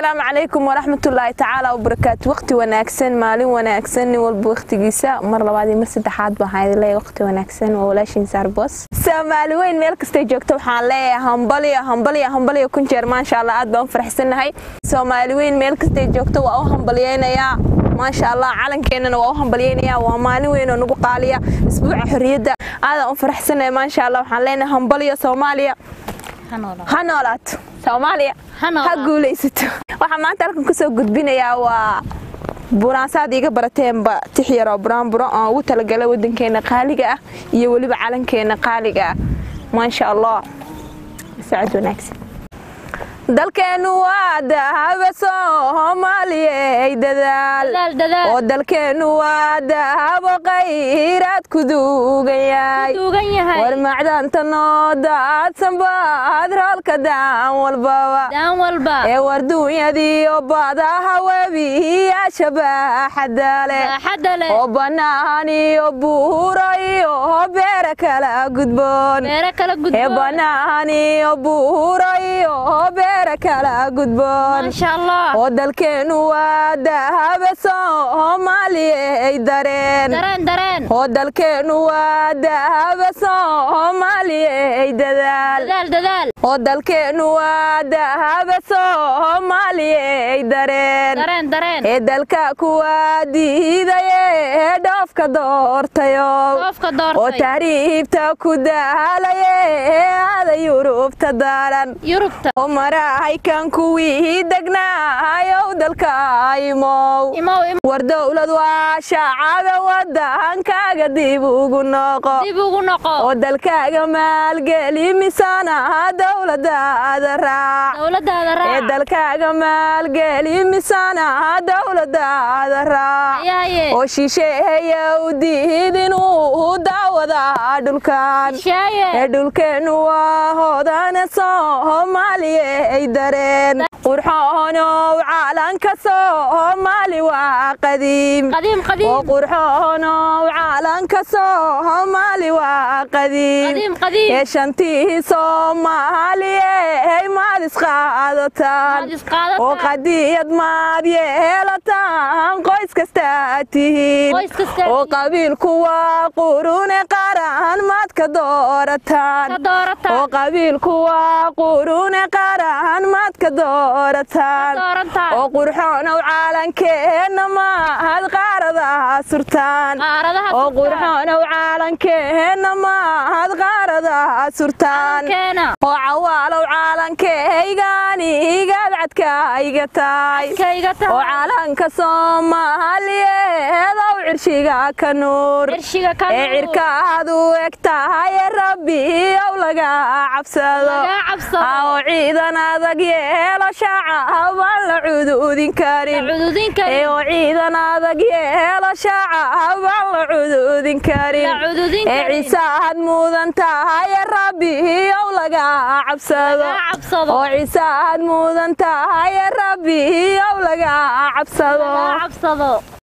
asalaamu calaykum waraxmatullaahi tacaala wabarakaatu waqti wanaagsan maalin wanaagsan nin walba waqtigiisa mar labaad iyo mar saddexaad baan haydi leeyahay waqti wanaagsan waa walaashiin saarbos soomaali weyn meel kastay joogto waxaan leeyahay hambaliya hambaliya hambaliya kun jeer maasha allah aad baan u faraxsanahay soomaali weyn meel kastay joogto waa u hambaliyeynayaa maasha allah calankeenana waa u hambalyeynayaa waa maalin weyn oo nagu qaaliya isbuuca xorriyadda aadaan u faraxsanahay maasha allah waxaan leenahay hambaliya soomaaliya ha noolaato soomaaliya ha guulaysato waxaa maanta halkan kusoo gudbinayaa waa buraansaad iiga barateenba tix yaroo buraanburo oon ugu talagalay wadankeena qaaliga ah iyo weliba calankeena qaaliga ah maasha allah sacad wanaagsan dalkeennu waa dahaba soomaaliyey dadaal oo dalkeennu waa dahabo qayraad ku duugan yahay war macdanta noo daadsan baad roolka daan walbaba ee war duunyadiiyo badaha webiyaasha baaxadda leh oo bannaan iyo buuro iyo beera kala gudboon ee bannaan iyo buuro iyo beera kala gudboon oo dalkeennu waa dahaba soomaaliyey dareen oo dalkeennu waa dahaba soomaaliyey dadaal oo dalkeennu waa dahaba soomaaliyey dareen ee dalka kuwaa diidaye dhoofka doortayo oo tahriibta ku daalaye aada yurubta daran oo marahaykan kuwii degnaayow dalka imow war dowlad waa shacaba wadankaaga dib ugu noqo oo dalkaaga maalgeli misana dowladaada raac ee dalkaaga maalgeli misana dowladaada raac oo shisheeya u diid inuu daawada dhulkan ee dhulkeennu waa hoodane soomaaliyey dareen qurxoonow calanka soomaali waa qadiim oo qurxoonow calanka soomaali waa qadiim ee shantii soomaaliyey maad isqaadataan oo qadiyad maad yeelataan qoys kastaa tihiin oo qabiilku waa qurune qaran maad ka doorataan oo qabiilku waa qurune qaran maad ka doorataan oo qurxoonow calankeenna maad qaaradaha surtaan oo qurxoonow calankeenna maad qaaradaha surtaan oo cawaalow calankeygaani igaad cadkayga tahay oo calanka soomaaliyeedow cirshiga ka nuur ee cirkaad u eg tahay rabbiyow laga cabsado oo ciidan adag yeelo shacabaan la cududin karin oo ciidan adag yeelo shacabaan la cududin karin ee ciisaad mudan tahay rabbiyow laga cabsado oo ciisaad mudan tahay rabbiyow laga cabsado